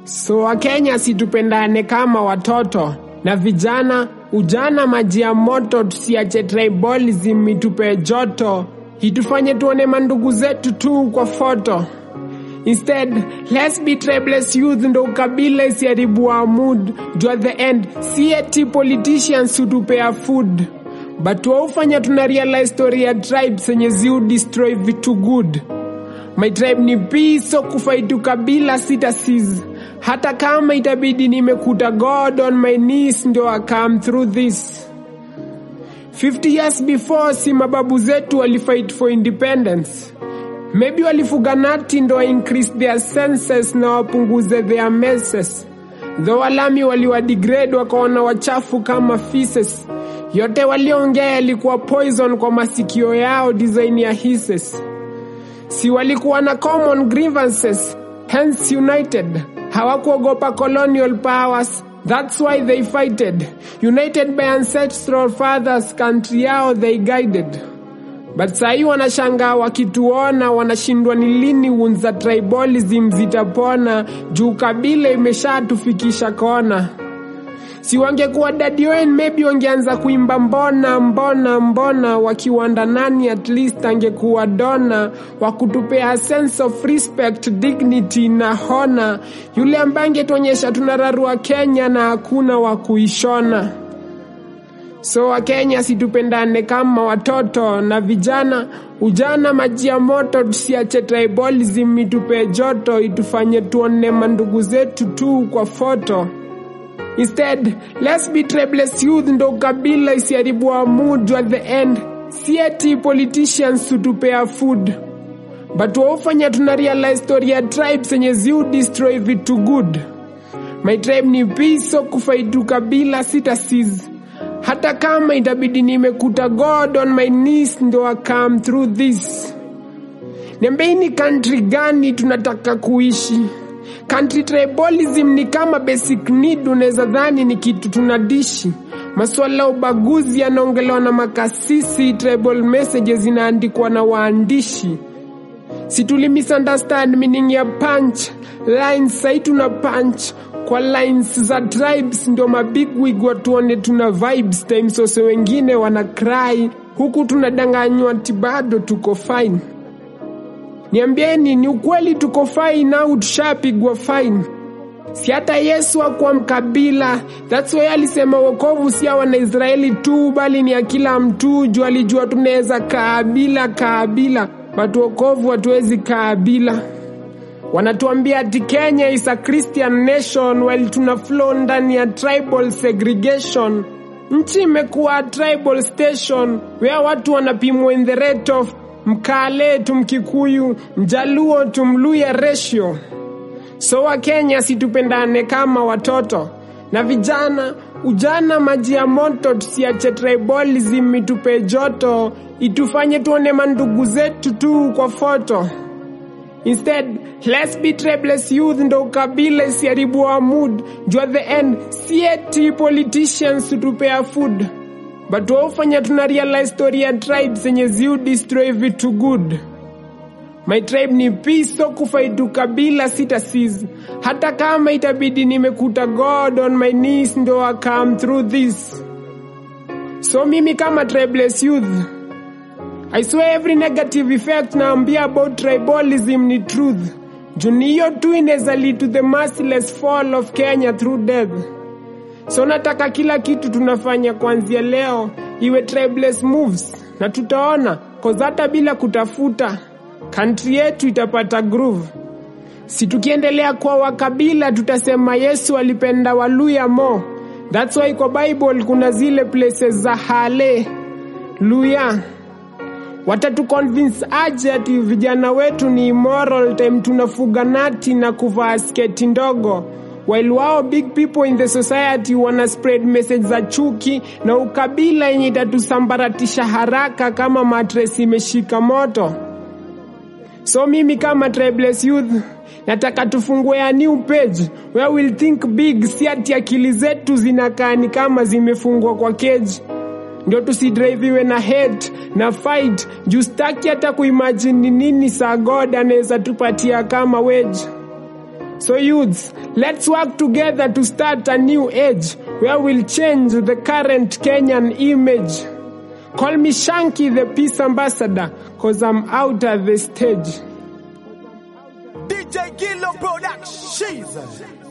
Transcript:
So Wakenya situpendane kama watoto na vijana, ujana maji ya moto, tusiache tribalism itupe joto, itufanye tuone mandugu zetu tu kwa foto. Instead, let's be tribeless youth ndo ukabila isiharibu our mood. Juu at the end, si eti politicians hutupea food but waufanya tuna realize story ya tribe zenye ziu destroy vitu good. My tribe ni peace, so kufaitu kabila sita sis. Hata kama itabidi nimekuta God on my knees ndio I come through this. 50 years before si mababu zetu walifight for independence. Maybe walifuga nati ndo wa increase their senses na wapunguze their messes. Though walami waliwadegrade wakaona wachafu kama feces. Yote waliongea yalikuwa poison kwa masikio yao design ya hisses. Si walikuwa na common grievances, hence united. Hawakuogopa colonial powers, that's why they fighted. United by ancestral fathers, country yao they guided. But sahii wanashangaa wakituona, wanashindwa ni lini unza tribalism zitapona, juu kabila imeshatufikisha kona. Si wangekuwa Daddy Owen, maybe wangeanza kuimba mbona mbona mbona, wakiwanda nani at least angekuwa dona wa kutupea sense of respect, dignity na hona, yule ambaye angetuonyesha tunararua Kenya na hakuna wa kuishona. So Wakenya situpendane kama watoto na vijana, ujana maji ya moto, tusiache tribalism itupe joto, itufanye tuone mandugu zetu tu kwa foto. Instead, let's be tribeless youth ndo kabila isiharibu our mood at the end. Si eti politicians hutupea food but waufanya tuna realize story ya tribes zenye ziu destroy vitu good. My tribe ni peace, so kufaitu kabila sita sis. Hata kama itabidi nimekuta God on my knees ndo I come through this. Niambieni country gani tunataka kuishi? Country tribalism ni kama basic need, unaweza dhani ni kitu tunadishi. Masuala ya ubaguzi yanaongelewa na makasisi, tribal messages zinaandikwa na waandishi. Si tuli misunderstand meaning ya punch lines, sai tuna punch kwa lines za tribes, ndio mabigwig watuone tuna vibes times wase wengine wana cry, huku tunadanganywa ati bado tuko fine. Niambieni, ni ukweli tuko fine au tushapigwa fine? Si hata Yesu akuwa mkabila. That's why alisema wokovu si ya Wanaisraeli tu, bali ni ya kila mtu. Juu alijua tunaweza kaabila kaabila, but wokovu hatuwezi kaabila. Wanatuambia ati Kenya is a Christian nation while tuna flow ndani ya tribal segregation. Nchi imekuwa tribal station where watu wanapimwa in the rate of Mkale tu Mkikuyu, Mjaluo tu Mluya ratio. So Wakenya situpendane kama watoto na vijana, ujana maji ya moto, tusiache tribalism itupe joto, itufanye tuone mandugu zetu tu kwa foto. Instead, let's be tribeless youth ndo ukabila isiharibu wa mood. Juu at the end, si eti politicians hutupea food but waufanya tuna realize story ya tribe zenye ziu destroy vitu good. My tribe ni peace, so kufaitu kabila sita sis. Hata kama itabidi nimekuta God on my knees ndo I come through this. So mimi kama tribeless youth I swear every negative effect naambia about tribalism ni truth. Juni hiyo tu inaweza lead to the merciless fall of Kenya through death. So nataka kila kitu tunafanya kuanzia leo iwe tribeless moves, na tutaona cause hata bila kutafuta country yetu itapata groove. Si tukiendelea kwa wakabila tutasema Yesu alipenda Waluya mo. That's why kwa Bible kuna zile places za hale luya watatu convince aje ati vijana wetu ni immoral time tunafuga nati na kuvaa sketi ndogo while wao big people in the society wana spread message za chuki na ukabila yenye itatusambaratisha haraka kama matres imeshika moto so mimi kama tribeless youth nataka tufungue a new page where we'll think big si ati akili zetu zinakaa ni kama zimefungwa kwa cage ndio tusidriviwe na hate na fight juu staki hata kuimagine ni nini saa god anaweza tupatia kama wage So youths, let's work together to start a new age where we'll change the current Kenyan image. Call me Shanky the peace ambassador cause I'm out at the stage. DJ Gillo Productions.